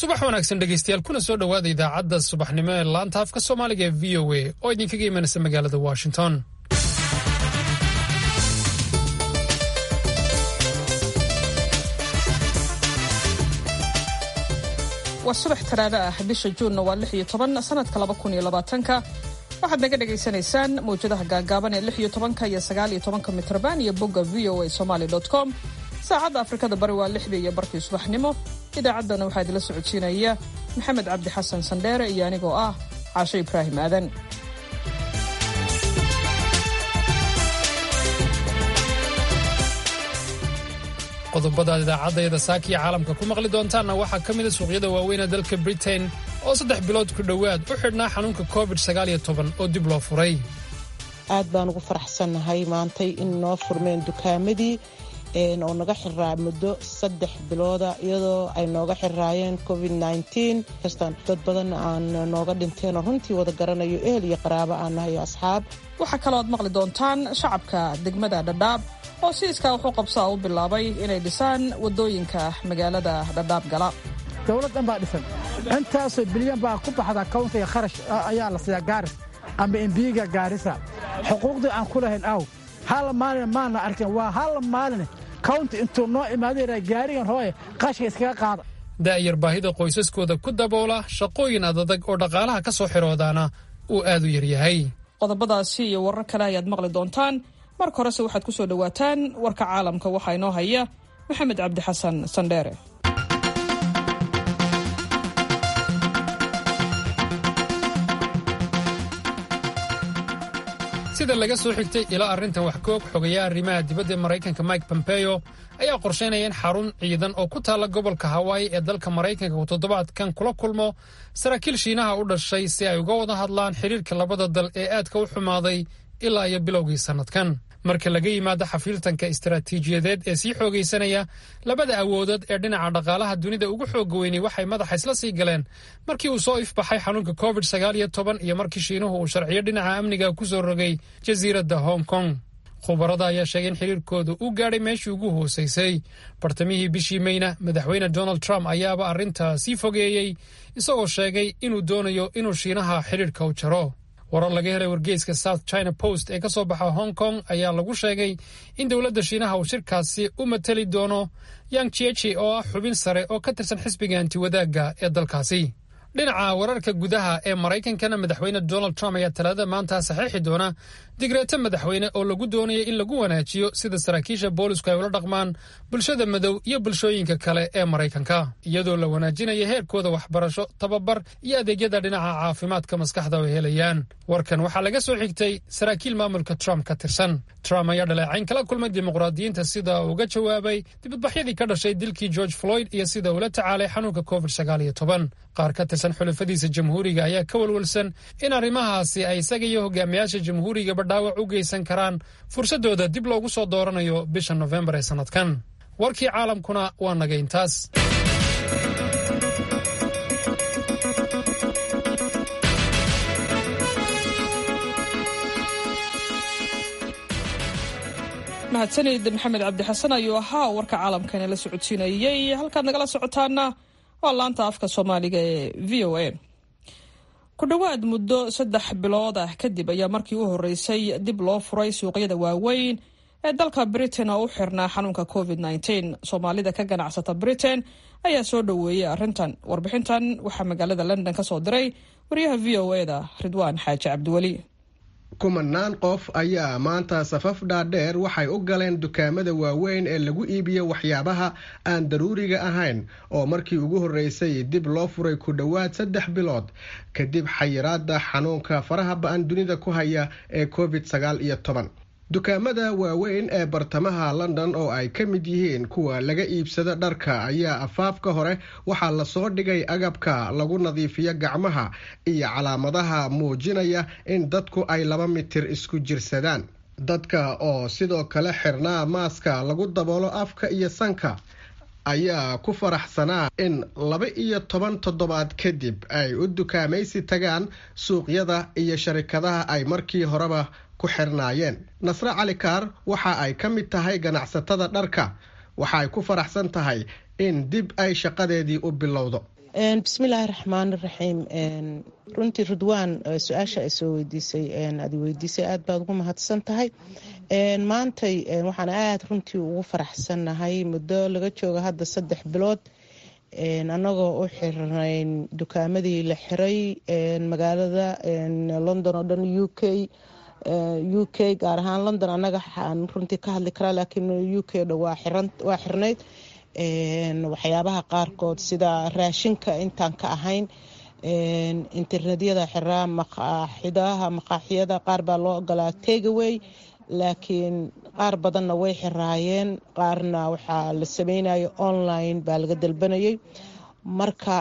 subax wanaagsan dhegeystayaal kuna soo dhowaada idaacadda subaxnimo ee laanta afka soomaaliga ee v o a oo idinkaga imanaysa magaalada washington waa subax talaado ah bisha juunna waa lix iyo toban sanadka laba kun iyo labaatanka waxaad naga dhagaysanaysaan mawjadaha gaagaaban ee lix iyo tobanka iyo sagaal iyo tobanka mitrban iyo bogga v o a somaly com saacadda afrikada bari waa lixdii iyo barkii subaxnimo idaacaddana waxaa idila socodsiinaya maxamed cabdi xasan sandheere iyo anigoo ah caasho ibraahim aadan qodobada idaacadayada saakiya caalamka ku maqli doontaanna waxaa ka mida suuqyada waaweynee dalka britain oo saddex bilood ku dhowaad u xidhnaa xanuunka covid oo dib loo furay aad baan ugu faraxsannahay maantay in noo furmeen dukaamadii oo naga xiraa muddo saddex bilooda iyadoo ay nooga xiraayeen covid kastaan dad badan aan nooga dhinteenoo runtii wada garanayo ehel iyo qaraabo aan nahay asxaab waxaa kaloo aad maqli doontaan shacabka degmada dhadhaab oo si iskaa waxu qabsaa u bilaabay inay dhisaan waddooyinka magaalada dhadhaab gala dowlad dhan baa dhisan intaasoo bilyan baa ku baxda kawntiga kharash ayaa la siiyaa gaaris amba embiiga gaarisa xuquuqdii aan ku lahayn aw hal maalin maana arkin waa hal maalin kawnti intuu noo imaadayra gaarigan hooye qashka iskaga qaada da'yar baahida qoysaskooda ku daboola shaqooyin adadag oo dhaqaalaha ka soo xiroodaana uu aad u yaryahay qodobadaasi iyo warar kale ayaad maqli doontaan marka horese waxaad ku soo dhowaataan warka caalamka waxaa inoo haya maxamed cabdi xasan sandheere sida laga soo xigtay ilaa arrintan wax koog xogayaa arrimaha dibadda maraykanka mike pompeo ayaa qorshaynaya in xarun ciidan oo ku taalla gobolka hawaayi ee dalka maraykanka uu toddobaadkan kula kulmo saraakiil shiinaha u dhashay si ay uga wada hadlaan xidhiirka labada dal ee aadka u xumaaday ilaa iyo bilowgii sannadkan marka laga yimaado xafiiltanka istaraatiijiyadeed ee sii xoogaysanaya labada awoodood ee dhinaca dhaqaalaha dunida ugu xooga weynay waxay madaxa isla sii galeen markii uu soo ifbaxay xanuunka covid sagaal iyo toban iyo markii shiinuhu uu sharciyo dhinaca amniga ku soo rogay jasiiradda hong kong khubarada ayaa sheegay in xiriirkooda uu gaadhay meeshii ugu hoosaysay bartamihii bishii meyna madaxweyne donald trump ayaaba arrintaa sii fogeeyey isagoo sheegay inuu doonayo inuu shiinaha xidhiirka u jaro warar laga helay wargeyska south china post ee ka soo baxa hong kong ayaa lagu sheegay in dowladda shiinaha uu shirkaasi u mateli doono yang jiechi oo ah xubin sare oo ka tirsan xisbiga antiwadaagga ee dalkaasi dhinaca wararka gudaha ee maraykankana madaxweyne donald trump ayaa talaadada maanta saxiixi doona digreeto madaxweyne oo lagu doonayo in lagu wanaajiyo sida saraakiisha boolisku ay ula dhaqmaan bulshada madow iyo bulshooyinka kale ee maraykanka iyadoo la wanaajinayo heerkooda waxbarasho tababar iyo adeegyada dhinaca caafimaadka maskaxda oo helayaan warkan waxaa laga soo xigtay saraakiil maamulka trump ka tirsan trump ayaa dhaleecayn kala kulmay dimuqraadiyiinta sida uga jawaabay dibadbaxyadii ka dhashay dilkii george floyd iyo sida uula tacaalay xanuunka covid qaar ka tirsan xulafadiisa jamhuuriga ayaa ka walwalsan in arrimahaasi ay isaga iyo hogaamiyaasha jamhuurigaba dhaawac u geysan karaan fursaddooda dib loogu soo dooranayo bisha nofembar ee sannadkan warkii caalamkuna waa naga intaas mahadsanid maxamed cabdi xasan ayuu ahaa warka caalamkana la socodsiinayey halkaad nagala socotaana waa laanta afka soomaaliga ee v o a ku dhowaad muddo saddex bilood ah kadib ayaa markii u horeysay dib loo furay suuqyada waaweyn ee dalka britain oo u xirnaa xanuunka covid soomaalida ka ganacsata britain ayaa soo dhoweeyey arrintan warbixintan waxaa magaalada london ka soo diray wariyaha v o e da ridwaan xaaji cabdiweli kumanaan qof ayaa maanta safaf dhaadheer waxay u galeen dukaamada waaweyn ee lagu iibiyo waxyaabaha aan daruuriga ahayn oo markii ugu horreysay dib loo furay ku dhowaad saddex bilood kadib xayiraada xanuunka faraha ba-an dunida ku haya ee covid sagaal iyo toban dukaamada waaweyn ee bartamaha london oo ay ka mid yihiin kuwa laga iibsado dharka ayaa afaafka hore waxaa lasoo dhigay agabka lagu nadiifiyo gacmaha iyo calaamadaha muujinaya in dadku ay laba mitir isku jirsadaan dadka oo sidoo kale xirnaa maaska lagu daboolo afka iyo sanka ayaa ku faraxsanaa in laba iyo toban toddobaad kadib ay u dukaamaysi tagaan suuqyada iyo sharikadaha ay markii horeba ku xirnaayeen nasre cali kaar waxa ay ka mid tahay ganacsatada dharka waxa ay ku faraxsan tahay in dib ay shaqadeedii u bilowdo bismillaahi raxmaani raxiim runtii ridwaan su-aasha ay soo weydiisay aad weydiisay aad baad ugu mahadsan tahay maantay waxaan aada runtii ugu faraxsannahay muddo laga jooga hadda saddex bilood annagoo u xirnayn dukaamadii la xiray magaalada london oo dhan u k u k gaar ahaan london annaga aan runtii ka hadli karaa laakiin u k dha waa xirnayd waxyaabaha qaarkood sida raashinka intaan ka ahayn internetyada xiraa maqaaxidaha maqaaxiyada qaar baa loo ogolaa tegaway laakiin qaar badanna way xiraayeen qaarna waxaa la sameynayo online baa laga dalbanayay marka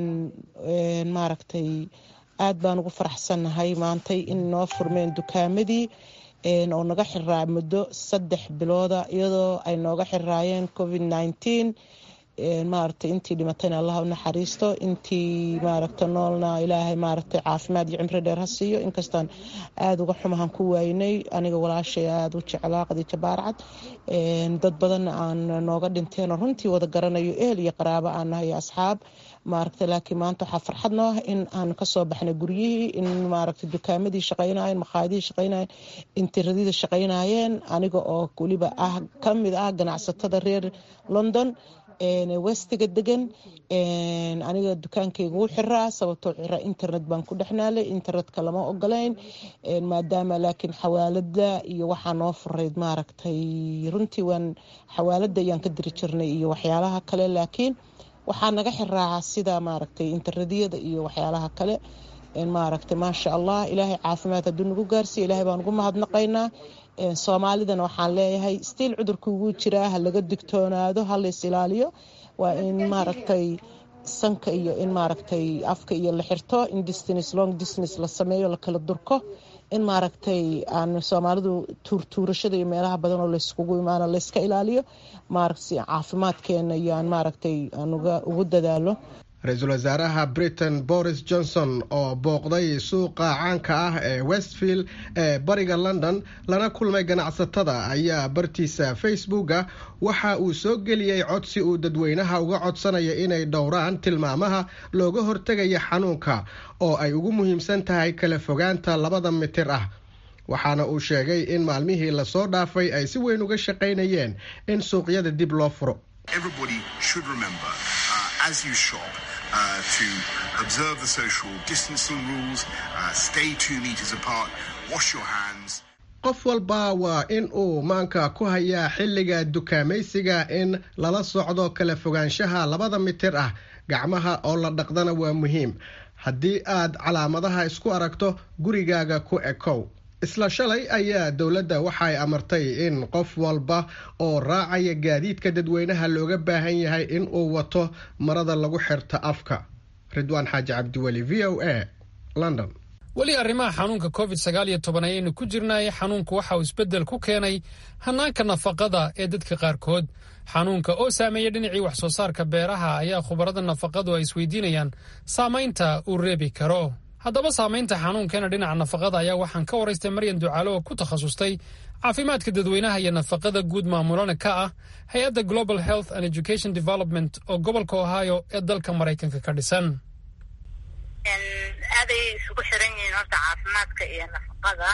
maaragtay aad baan ugu faraxsannahay maantay in noo furmeen dukaamadii oo naga xiraa muddo saddex bilooda iyadoo ay nooga xiraayeen covid nineteen maaragtay intii dhimatayna allah u naxariisto intii maaragta noolna ilaahay maaragtay caafimaad iyo cimri dheer ha siiyo inkastaan aada uga xumahan ku waaynay aniga walaashay aada u jeclaa qadiija baarcad dad badanna aan nooga dhinteenoo runtii wada garanayo ehel iyo qaraabo aan nahay asxaab maaragta laakiin maanta waxaa farxad noo ah in aan kasoo baxnay guryihii in maaragta dukaamadii shaqaynayeen maqaayadihii shaqaynayeen intiradida shaqaynayeen aniga oo weliba ah kamid ah ganacsatada reer london westiga degan aniga dukaankayga wuu xiraa sababtoo cira internet baan ku dhexnaalay internetka lama ogolayn maadaama laakiin xawaalada iyo waxaa noo furayd maaragtay runtii waan xawaalada ayaan ka diri jirnay iyo waxyaalaha kale laakiin waxaa naga xiraa sida maaragtay internetyada iyo waxyaalaha kale maaragtay maasha allah ilaahay caafimaad hadduu nagu gaarsiiyo ilaahay baan ugu mahadnaqaynaa soomaalidana waxaan leeyahay stiil cudurka ugu jiraa ha laga digtoonaado ha lays ilaaliyo waa in maaragtay sanka iyo in maaragtay afka iyo la xirto in distance long distance la sameeyo la kala durko in maaragtay aan soomaalidu tuurtuurashada iyo meelaha badan oo layskugu imaano layska ilaaliyo maaragta caafimaadkeena iyo aan maaragtay aan ugu dadaalo ra-iisul wasaaraha britain boris johnson oo booqday suuqa caanka ah ee westfield ee bariga london lana kulmay ganacsatada ayaa bartiisa facebooka waxa uu soo geliyey codsi uu dadweynaha uga codsanaya inay dhowraan tilmaamaha looga hortegaya xanuunka oo ay ugu muhiimsan tahay kala fogaanta labada mitir ah waxaana uu sheegay in maalmihii lasoo dhaafay ay si weyn uga shaqaynayeen in suuqyada dib loo furo as you shop uh, to observe the social distancing rules, uh, stay two meters apart, wash your hands. qof walba waa in uu maanka ku hayaa xilliga dukaamaysiga in lala socdo kala fogaanshaha labada mitir ah gacmaha oo la dhaqdana waa muhiim haddii aad calaamadaha isku aragto gurigaaga ku ekow isla shalay ayaa dowladda waxay amartay in qof walba oo raacaya gaadiidka dadweynaha looga baahan yahay in uu wato marada lagu xirta afka ridwaan xaaji cabdiweli v o a london weli arrimaha xanuunka covid sagaal iyo toban ayaynu ku jirnay xanuunku waxa uu isbeddel ku keenay hanaanka nafaqada ee dadka qaarkood xanuunka oo saameeya dhinacii wax soo saarka beeraha ayaa khubarada nafaqadu ay isweydiinayaan saamaynta uu reebi karo haddaba saamaynta xanuunkeena dhinaca nafaqada ayaa waxaan ka waraystay maryan ducaalo oo ku takhasustay caafimaadka dadweynaha iyo nafaqada guud maamulana ka ah hay-adda global health and education development oo gobolka ohio ee dalka maraykanka ka dhisan aaday isugu xiran yihiin horta caafimaadka iyo nafaqada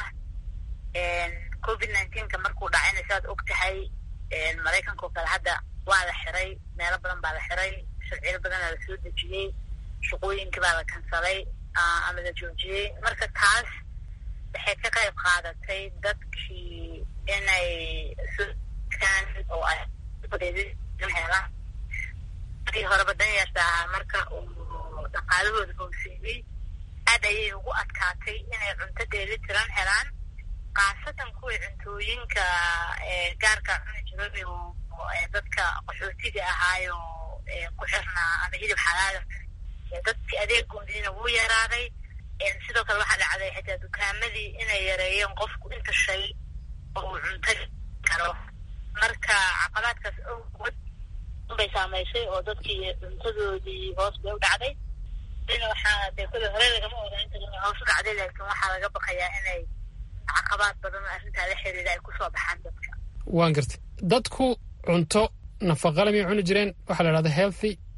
covid nineteenka markuu dhacayna saad og tahay maraykanka oo kale hadda waa la xiray meelo badan baa la xiray sharciyo badanaa la soo dejiyey shaqooyinkii baa la kansalay ama la joojiyey marka taas waxay ka qayb qaadatay dadkii inay sokaan oo ay helaan markii horeba danyarta ahaa marka uu dhaqaalahooda hooseeyey aad ayay ugu adkaatay inay cunto dheeli tiran helaan khaasatan kuwii cuntooyinka gaarka cuni jiray oo dadka qaxootiga ahaayo ku xirnaa ama hilib xalaala dadki adeegoodiina wuu yaraaday sidoo kale waxaa dhacday xitaa dukaamadii inay yareeyeen qofku inta shay oo uu cunto karo marka caqabaadkaas awgood bay saamaysay oo dadkii cuntadoodii hoos bay u dhacday ina waxaa dee kule hore lagama oga inta inay hoos u dhacday laakiin waxaa laga baqayaa inay caqabaad badan oo arrintaa la xiriira ay kusoo baxaan dadka waan gartay dadku cunto nafaqale may cuni jireen waxaa la dhahda healthy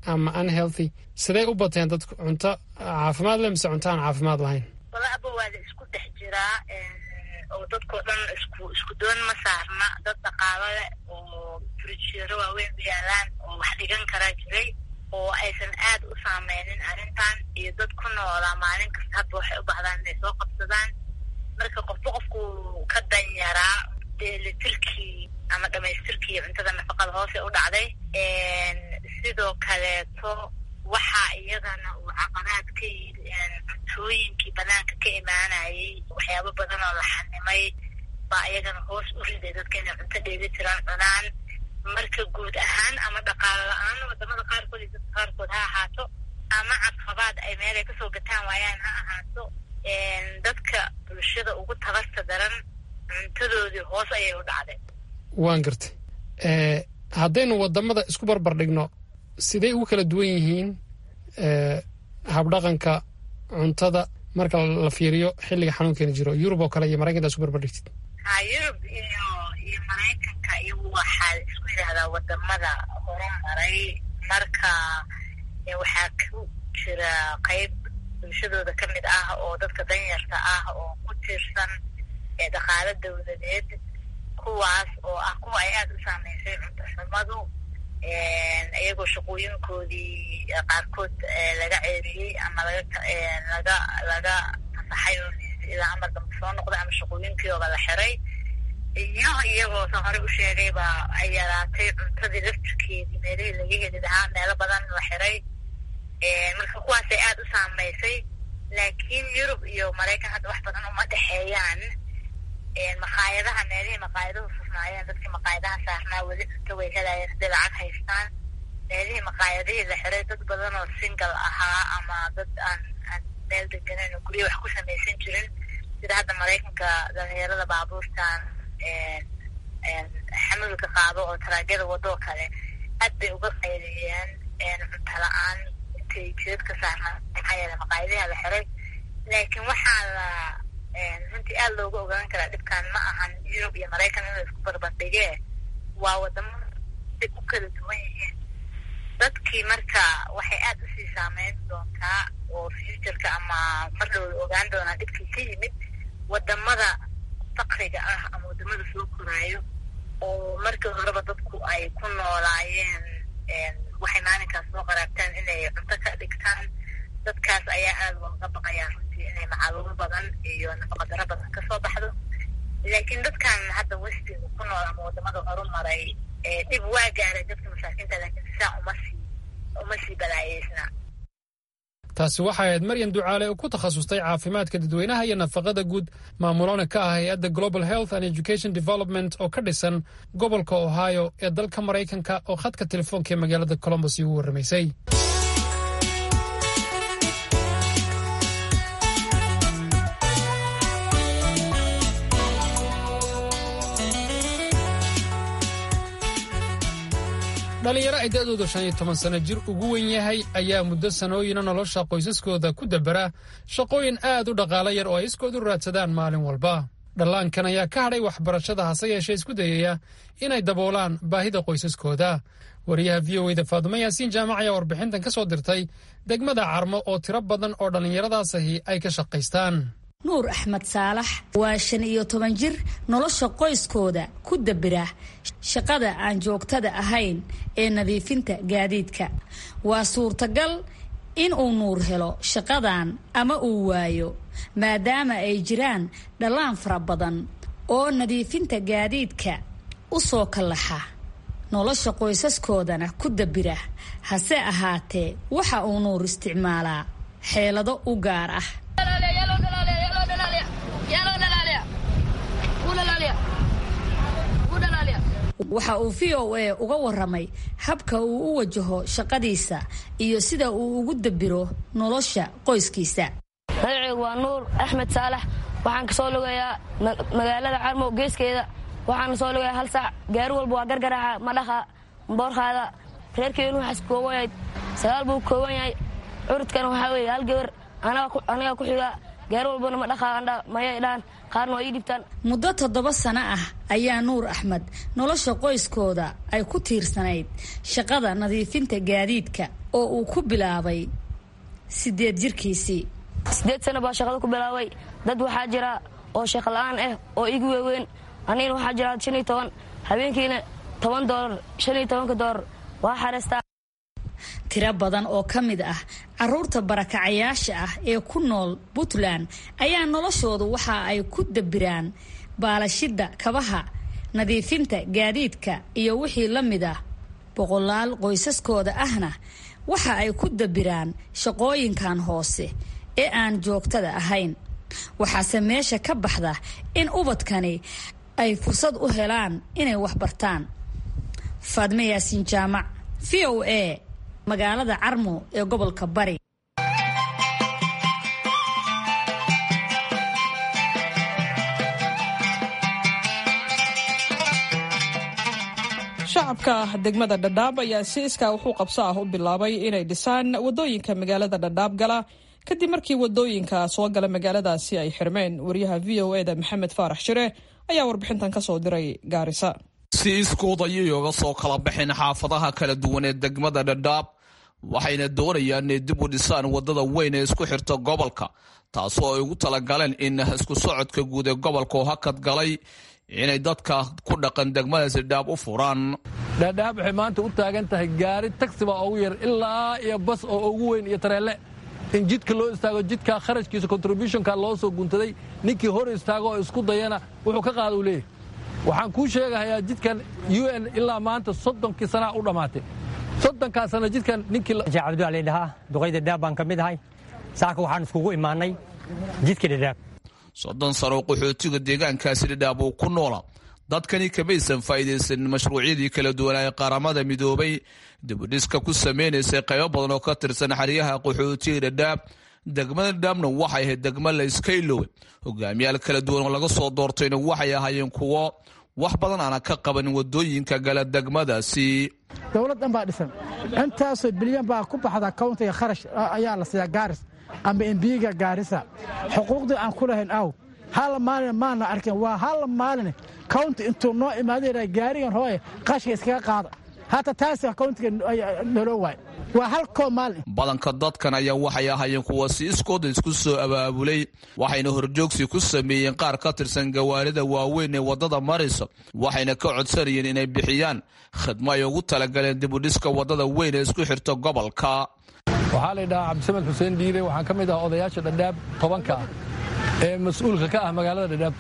ama unhealthy sidee u bateen dadku cunto caafimaad leh mise cunto aan caafimaad lahayn walaaba waa la isku dhex jiraa oo dadkao dhan isku isku doon ma saarna dad dhaqaalo leh oo frijiro waaweyn u yaalaan oo wax dhigan karaa jiray oo aysan aad u saameynin arrintan iyo dad ku noolaa maalin kasta hadba waxay u baahdaan inay soo qabsadaan marka qofba qofku ka danyaraa dheelitirkii ama dhamaystirkii cuntada nafaqada hoose u dhacday sidoo kaleeto waxaa iyadana uu caqabaad ka yiri cuntooyinkii banaanka ka imaanayay waxyaabo badan oo la xanimay baa iyagana hoos u riday dadka inay cunto dheelitiran cunaan marka guud ahaan ama dhaqaalo la-aan wadamada qaarkood iyo dadka qaarkood ha ahaato ama caqabaad ay meel ay kasoo gataan waayaan ha ahaato dadka bulshada ugu tabasta daran cuntadoodii hoos ayay u dhacday waan gartay haddaynu wadamada isku barbar dhigno siday ugu kala duwan yihiin habdhaqanka cuntada marka la fiiriyo xilliga xanuunkeena jiro yurub oo kale iyo maraykanka isku barbar dhigtid ha yurub iyo iyo maraykanka iyagu waxaa isku yidhahdaa wadamada horumaray marka waxaa ku jira qayb bulshadooda ka mid ah oo dadka danyarta ah oo ku tiirsan dhaqaalo dawladeed kuwaas oo ah kuwa ay aada u saameysay cunto xumadu iyagoo shaqooyinkoodii qaarkood laga ceeriyey ama laga laga laga fasaxay oo ilaa amar dambe soo noqday ama shaqooyinkii la xiray iyo iyagoo sa hore u sheegayba ay yaraatay cuntadii laftirkeedii meelihii laga heli lahaa meelo badan la xiray marka kuwaasay aada u saameysay laakiin yurub iyo maraykan hadda wax badan uma dhexeeyaan maqaayadaha meelihii maqaayaduhu furnaayeen dadkii maqaayadaha saarnaa weli cunto way helayeen hadday lacag haystaan meelihii maqaayadihii la xiray dad badan oo single ahaa ama dad aan aan meel deganeyn oo guryo wax ku samaysan jirin sida hadda maraykanka dhalinyarada baabuurtan xamulka qaado oo taraagyada wadoo kale aad bay uga qayliyeen cunto la-aan intay jidad ka saarnaa maxaa yeele maqaayadiha la xiray laakiin waxaa la runtii aada looga ogaan karaa dhibkan ma ahan yurub iyo maraykan in la isku barbardhigee waa wadamo ay u kala duwan yihiin dadkii marka waxay aada usii saameyn doontaa oo futureka ama mar loola ogaan doonaa dhibkii ka yimid wadamada fakriga ah ama wadamada soo koraayo oo markii horeba dadku ay ku noolaayeen waxay maalinkaas soo qaraabtaan inay cunto ka dhigtaan dadkaas ayaa aada looga baqayaa runtii inay macaluumo badan iyo nafaqadaro badan kasoo baxdo laakiin dadkan hadda westiga ku nool ama wadamada horumaray dhib waa gaaray dadka masaakiinta laakiin sisaa uma sii uma sii balaayeysna taasi waxay ahayd maryan ducaale oo ku takhasustay caafimaadka dadweynaha iyo nafaqada guud maamulona ka ah hay-adda global health and education development oo ka dhisan gobolka ohio ee dalka maraykanka oo khadka telefoonka ee magaalada colombos igu warramaysay dhalinyaro ay da-dooda shan iyo toban sano jir ugu wen yahay ayaa muddo sanooyina nolosha qoysaskooda ku dabera shaqooyin aad u dhaqaalo yar oo ay iskoodu raadsadaan maalin walba dhallaankan ayaa ka hadhay waxbarashada hase yeeshee isku dayaya inay daboolaan baahida qoysaskooda wariyaha v o eda faadumo yaasiin jaamac ayaa warbixintan ka soo dirtay degmada carmo oo tiro badan oo dhallinyaradaasi ay ka shaqaystaan nuur axmed saalax waa shan iyo toban jir nolosha qoyskooda ku dabira shaqada aan joogtada ahayn ee nadiifinta gaadiidka waa suurtagal in uu nuur helo shaqadan ama uu waayo maadaama ay jiraan dhallaan fara badan oo nadiifinta gaadiidka u soo kallaxa nolosha qoysaskoodana ku dabira hase ahaatee waxa uu nuur isticmaalaa xeelado u gaar ah waxa uu v o a uga waramay habka uu u wajaho shaqadiisa iyo sida uu ugu dabiro nolosha qoyskiisa magaceygu waa nuur axmed saalax waxaan kasoo lugayaa magaalada carmo geeskeeda waxaana soo lugayaa hal saac gaari walba waa gargaraaca madhaqa boorkaada reerkeenu waxaas kooban yahay sagaal buu kooban yahay curudkana waxaa weeye hal gabar anagaa ku xiga gaari walbana ma dhaqaa andha maya idhaan qaarna waa ii dhibtaan muddo toddoba sano ah ayaa nuur axmed nolosha qoyskooda ay ku tiirsanayd shaqada nadiifinta gaadiidka oo uu ku bilaabay sideed jirkiisii sideed sano baa shaqada ku bilaabay dad waxaa jira oo shaqo la-aan ah oo igu waaweyn anigana waxaa jira shan iyo toban habeenkiina toban doolar shan iyo tobanka doolar waa xareystaa tiro badan oo ka mid ah caruurta barakacayaasha ah ee ku nool puntland ayaa noloshoodu waxa ay ku dabiraan baalashidda kabaha nadiifinta gaadiidka iyo wixii la mid ah boqolaal qoysaskooda ahna waxa ay ku dabiraan shaqooyinkan hoose ee aan joogtada ahayn waxaase meesha ka baxda in ubadkani ay fursad u helaan inay waxbartaan faadme yaasiin jaamac v o a magaalada carmo ee gobolka bari shacabka degmada dhadhaab ayaa si iskaa wuxuu qabso ah u bilaabay inay dhisaan wadooyinka magaalada dhadhaab gala kadib markii wadooyinka soo gala magaaladaasi ay xirmeen wariyaha v o eda maxamed faarax shire ayaa warbixintan kasoo diray gaarisa si iskood ayay oga soo kala baxeen xaafadaha kala duwan ee degmada dhadhaab waxayna doonayaan inay dib u dhisaan wadada weyn ee isku xirta gobolka taasoo ay ugu talagaleen in isku socodka guud ee gobolka oo hakad galay inay dadka ku dhaqan degmadaasi dhaab u furaan dhaadhaab waxay maanta u taagan tahay gaari taxi baa ugu yar ilaa iyo bas oo ugu weyn iyo tareelle in jidka loo istaago jidka kharashkiisa contributionka loo soo guntaday ninkii hor istaago oo isku dayana wuxuu ka qaada u leeyahy waxaan kuu sheegahayaa jidkan u n ilaa maanta soddonkii sanaa u dhammaatay soddonkaa sana jidkan ninkii cabdiwali dhahaa duqayda dhaab baan ka mid ahay saaka waxaan iskugu imaanay jidka dhadhaab soddon sano qaxootiga deegaankaasi dhadhaab uu ku noola dadkani kamaysan faa'iidaysanin mashruucyadii kala duwanaa ee qaramada midoobay dibudhiska ku samaynaysay qaybo badan oo ka tirsan xeryaha qaxootiga dhadhaab degmada dhadhaabna waxay ahayd degmo la iska iloway hogaamiyaal kala duwan oo laga soo doortayna waxay ahaayeen kuwo wax badan aana ka qabanin wadooyinka gala degmadaasi dowlad dhan baa dhisan intaasoo bilyan baa ku baxda kowntiga kharash ayaa la siiyaa gaaris amba embiiga gaarisa xuquuqdii aan ku lahayn aw hal maalin maana arkin waa hal maalin kownti intuu noo imaadayna gaarigan hooye qashka iskaga qaada hata taasi kowntiga naloo waay waa hal koo maalin badanka dadkan ayaa waxay ahaayeen kuwa si iskooda isku soo abaabulay waxayna horjoogsi ku sameeyeen qaar ka tirsan gawaarida waaweyn ee waddada maraysa waxayna ka codsanayeen inay bixiyaan khidmo ay ugu talagaleen dibudhiska waddada weyn ee isku xirta gobolka waxaa la ydhahaa cabdisamed xuseen dhiire waxaan ka mid ah odayaasha dhadhaab tobanka ah ee mas-uulka ka ah magaalada dhadhaab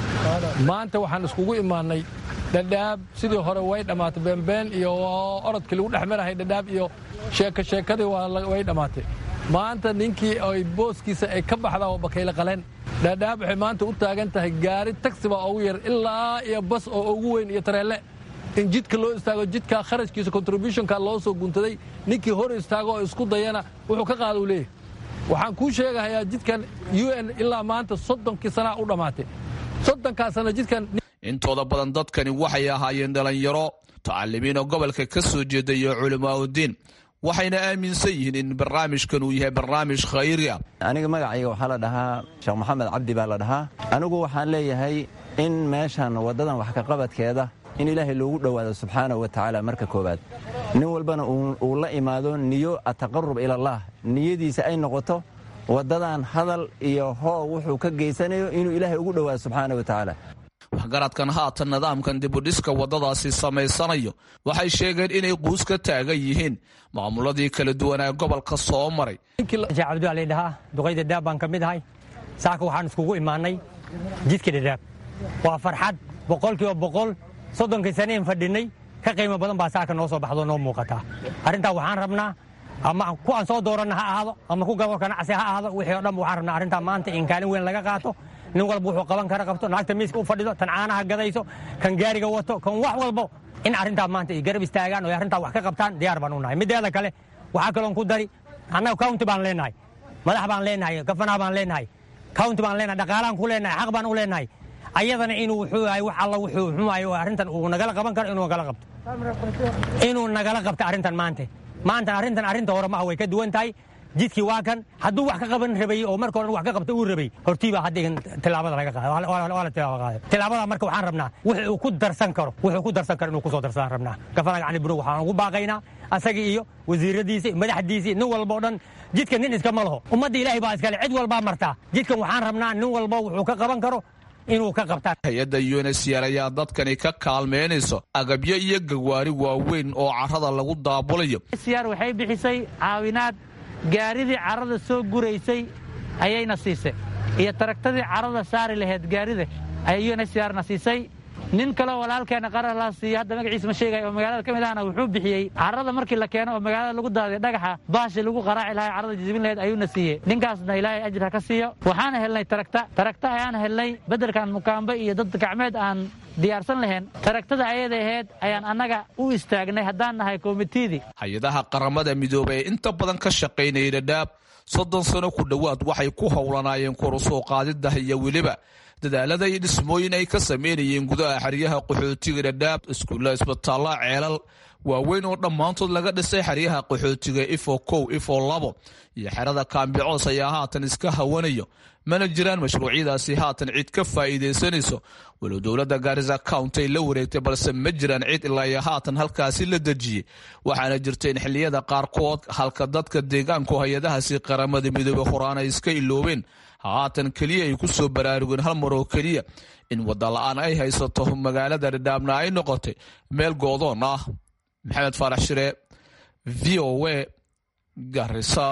maanta waxaan iskugu imaannay dhadhaab sidii hore way dhammaatay beenbeen iyo orodkii lagu dhex marahay dhadhaab iyo sheeko sheekadii way dhammaatay maanta ninkii ay booskiisa ay ka baxdaa oo bakayle qaleen dhadhaab waxay maanta u taagan tahay gaari taxi baa ugu yar ilaa iyo bas oo ugu weyn iyo tareelle in jidka loo istaago jidka kharashkiisa contributionka loo soo guntaday ninkii hor istaago oo isku dayana wuxuu ka qaada u leeyahy waxaan kuu sheegahayaa jidkan u n ilaa maanta soddonkii sanaa u dhammaatay soddonkaa sana jidkan intooda badan dadkani waxay ahaayeen dhallinyaro tacalimiinoo gobolka ka soo jeeda iyo culimaauddiin waxayna aaminsan yihiin in barnaamijkan uu yahay barnaamij khayri ah aniga magacayga waxaa la dhahaa sheekh maxamed cabdi baa la dhahaa anigu waxaan leeyahay in meeshan waddadan wax kaqabadkeeda in ilaahay loogu dhowaado subxaana wa tacaala marka koowaad nin walbana uu la imaado niyo ataqarub ilallaah niyadiisa ay noqoto waddadan hadal iyo hoo wuxuu ka geysanayo inuu ilaahay ugu dhowaado subxaana wa tacaala waxgaradkan haatan nidaamkan dibudhiska waddadaasi samaysanayo waxay sheegeen inay quus ka taagan yihiin maamuladii kala duwanaa gobolka soo maray cabdiwali dhahaa duqayda dhaab baan ka mid ahay saaka waxaan iskugu imaanay jidka dhadhaab waa farxad boqolkiiba boqol soddonkii saneen fadhinay ka qiimo badan baa saaka noo soo baxdo noo muuqataa arrintaa waxaan rabnaa ama ku aan soo dooranna ha ahaado ama ku gobolka nacsi ha ahaado wixii o dhan waxaan rabnaa arrintaa maanta in kaalin weyn laga qaato nin walba wuxuu qaban kara qabto naagta miiska u fadhido tan caanaha gadayso kan gaariga wato kan wax walbo in arrintaa maanta ay garab istaagaan oo arrintaa wax ka qabtaan diyaar baan u nahay mideeda kale waxaa kaloon ku dari annaga county baan leenahay madax baan leenahay gafanaha baan leenahay county baan leenahay dhaqaalaan ku leenahay xaq baan u leenahay ayadana inuu wuxuu yahay wax alla wuxuu xumayo arrintan uu nagala qaban karo inuu nagala qabto inuu nagala qabto arrintan maanta maanta arrintan arrinta hore ma ah way ka duwan tahay jidkii waa kan hadduu wax ka qaban rabay oo marka horan wax ka qabta uu rabay hortiibaa hadda tilaabada laga qaada waa la tilaabo qaaday tilaabada marka waxaan rabnaa wuxuu ku darsan karo wuxuu ku darsan karo inuu ku soo darsadaan rabnaa gafanaga cali bunow waxaan ugu baaqaynaa asagii iyo wasiiradiisii madaxdiisii nin walba o dhan jidka nin iskama laho ummadda ilaahay baa iskale cid walbaa martaa jidkan waxaan rabnaa nin walba wuxuu ka qaban karo inuu ka qabtaan hay-adda unsr ayaa dadkani ka kaalmeynayso agabyo iyo gawaari waaweyn oo carrada lagu daabulayo sr waxay bixisay caawinaad gaaridii carrada soo guraysay ayayna siisay iyo taragtadii carrada saari lahayd gaarida ayay unsrna siisay nin kaleo walaalkeena qarar la siiya hadda magaciisa ma sheegay oo magaalada ka mid ahna wuxuu bixiyey carrada markii la keeno oo magaalada lagu daadiy dhagaxa baashi lagu qaraaci lahay carrada jijibin lahayd ayuuna siiyey ninkaasna ilaahay ajir ha ka siiyo waxaana helnay taragta taragta ayaan helnay beddelkan mukaambe iyo dad gacmeed aan diyaarsan lahayn taragtada ayada ahayd ayaan annaga u istaagnay haddaan nahay komitidii hay-adaha qaramada midoobay ee inta badan ka shaqaynayay dhadhaab soddon sano ku dhowaad waxay ku howlanaayeen korusoo qaadida iyo weliba dadaalada iyo dhismooyin ay ka sameynayeen gudaha xeryaha qaxootiga dhadhaab iskuulla isbitaalla ceelal waaweyn oo dhammaantood laga dhisay xeryaha qaxootiga ifo kow ifo labo iyo xerada kaambicoos ayaa haatan iska hawanayo mana jiraan mashruucyadaasi haatan cid ka faa'iidaysanayso walow dowladda gaarisa countay la wareegtay balse ma jiraan cid ilaa iyo haatan halkaasi la dejiyey waxaana jirta in xilliyada qaarkood halka dadka deegaanku hay-adahaasi qaramada midoobey horaanay iska iloobeen haatan keliya ay ku soo baraarugeen hal mar oo keliya in wadda la-aan ay haysato magaalada dhadhaabna ay noqotay meel goodoon ah maxamed faarax shire v o a garisa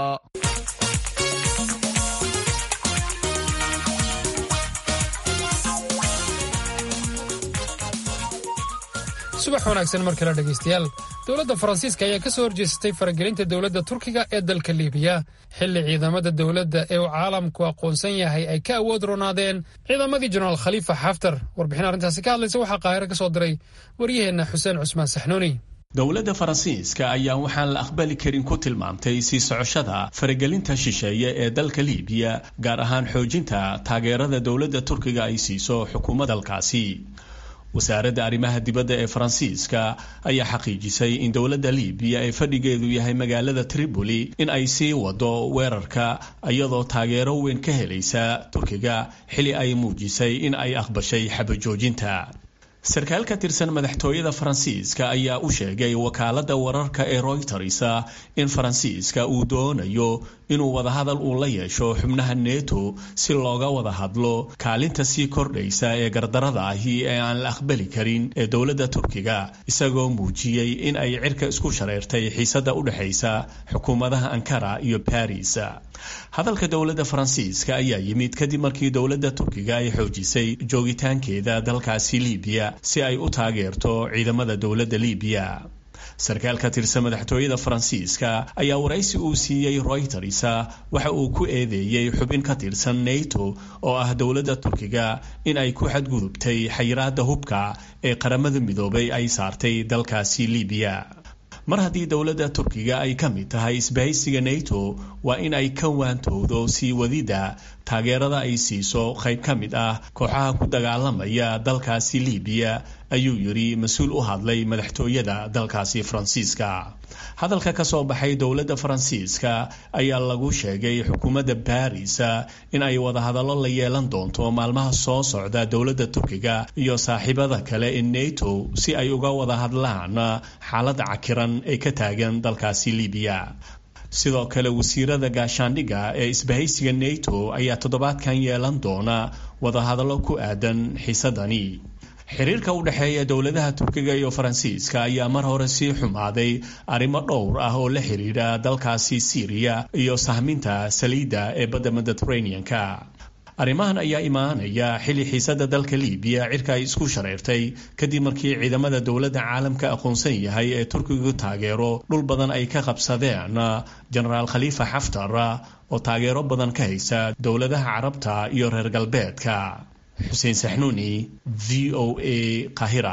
subax wanaagsan mar kale dhegaystayaal dowladda faransiiska ayaa ka soo horjeesatay faragelinta dowladda turkiga ee dalka liibiya xilli ciidamada dowladda ee uu caalamku aqoonsan yahay ay ka awood ronaadeen ciidamadii jenaraal khaliifa xaftar warbixin arrintaasi ka hadlaysa waxaa qaahiro ka soo diray waryaheenna xuseen cusmaan saxnuuni dowladda faransiiska ayaa waxaan la aqbali karin ku tilmaamtay sii socoshada faragelinta shisheeye ee dalka liibiya gaar ahaan xoojinta taageerada dowladda turkiga ay siiso xukuumadda dalkaasi wasaaradda arrimaha dibadda ee faransiiska ayaa xaqiijisay in dowladda liibiya ee fadhigeedu yahay magaalada tripoli in ay sii wado weerarka iyadoo taageero weyn ka helaysa turkiga xili ay muujisay in ay aqbashay xabajoojinta sarkaal ka tirsan madaxtooyada faransiiska ayaa u sheegay wakaaladda wararka ee royters in faransiiska uu doonayo inuu wadahadal uu la yeesho xubnaha neto si looga wada hadlo kaalinta sii kordhaysa ee gardarada ahi ee aan la aqbali karin ee dowladda turkiga isagoo muujiyey in ay cirka isku shareertay xiisada u dhexaysa xukuumadaha ankara iyo baris hadalka dowladda faransiiska ayaa yimid kadib markii dowladda turkiga ay xoojisay joogitaankeeda dalkaasi libiya si ay u taageerto ciidamada dowladda libiya sarkaal ka tirsan madaxtooyada faransiiska ayaa waraysi uu siiyey royters waxa uu ku eedeeyey xubin ka tirsan nato oo ah dowladda turkiga in ay ku xadgudubtay xayiraada hubka ee qaramada midoobay ay saartay dalkaasi libiya mar haddii dowladda turkiga ay ka mid tahay isbahaysiga nato waa in ay ka waantowdo sii wadidda taageerada ay siiso qayb ka mid ah kooxaha ku dagaalamaya dalkaasi libiya ayuu yidhi mas-uul u hadlay madaxtooyada dalkaasi faransiiska hadalka ka soo baxay dowladda faransiiska ayaa lagu sheegay xukuumadda baris in ay wadahadallo la yeelan doonto maalmaha soo socda dowladda turkiga iyo saaxiibada kale ee nato si ay uga wada hadlaan xaaladda cakiran ee ka taagan dalkaasi libiya sidoo kale wasiirada gaashaandhigga ee isbahaysiga nato ayaa toddobaadkan yeelan doona wadahadallo ku aadan xiisadani xiriirka u dhexeeya dowladaha turkiga iyo faransiiska ayaa mar hore sii xumaaday arrimo dhowr ah oo la xiriira dalkaasi siiriya iyo sahminta saliidda ee badda mediteraneanka arrimahan ayaa imaanaya xilli xiisada dalka libiya cirka ay isku shareertay kadib markii ciidamada dowladda caalamka aqoonsan yahay ee turkigu taageero dhul badan ay ka qabsadeen jenaraal khaliifa xaftar oo taageero badan ka haysa dowladaha carabta iyo reer galbeedka xuseen saxnuuni v o a qahira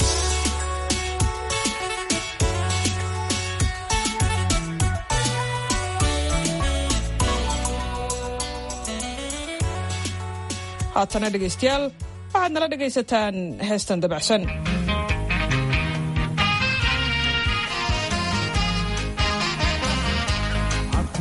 haatana dhegaystayaal waxaad nala dhegaysataan heestan dabacsan aku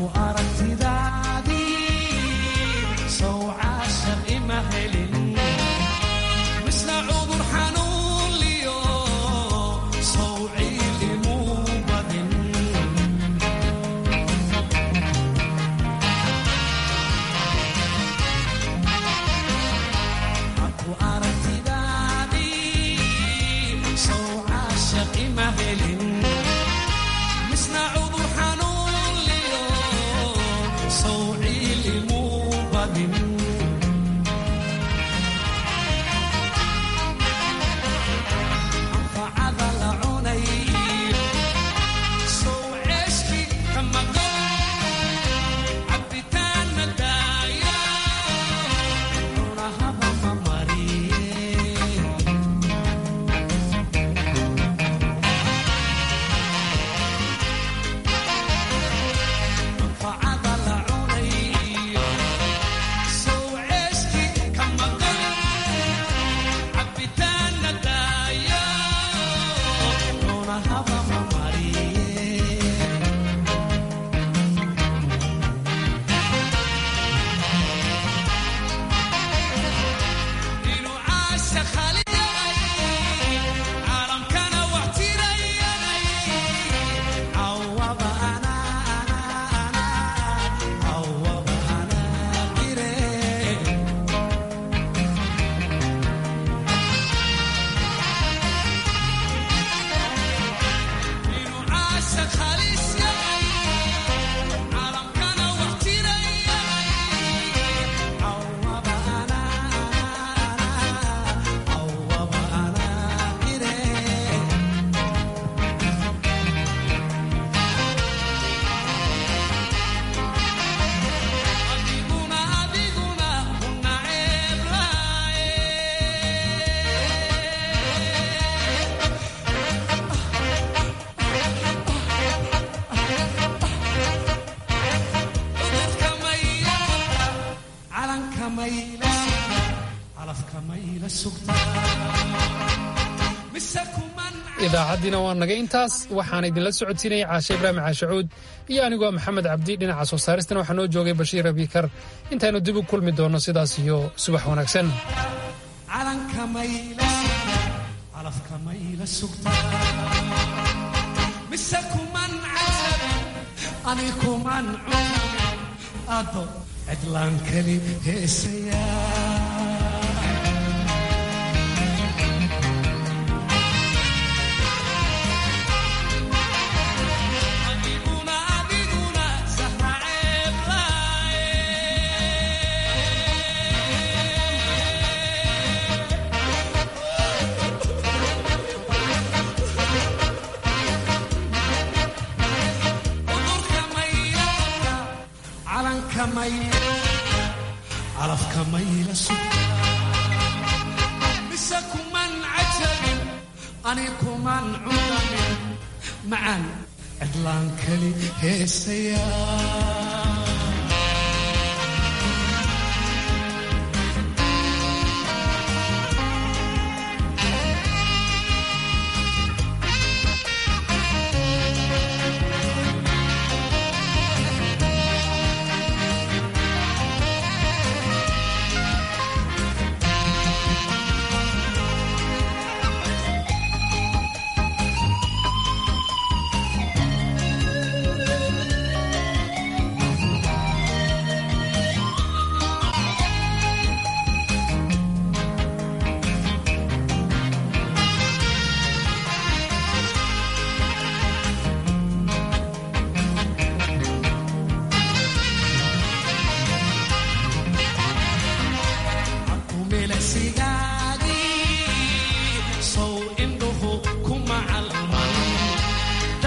idaacaddiina waa naga intaas waxaan idinla socodsiinayay caashe ibraahim caashacuud iyo anigoo maxamed cabdi dhinaca soo saaristana waxaa noo joogay bashiir abiikar intaynu dib u kulmi doonno sidaas iyo subax wanaagsan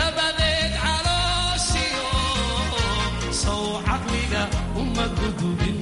uma gudubin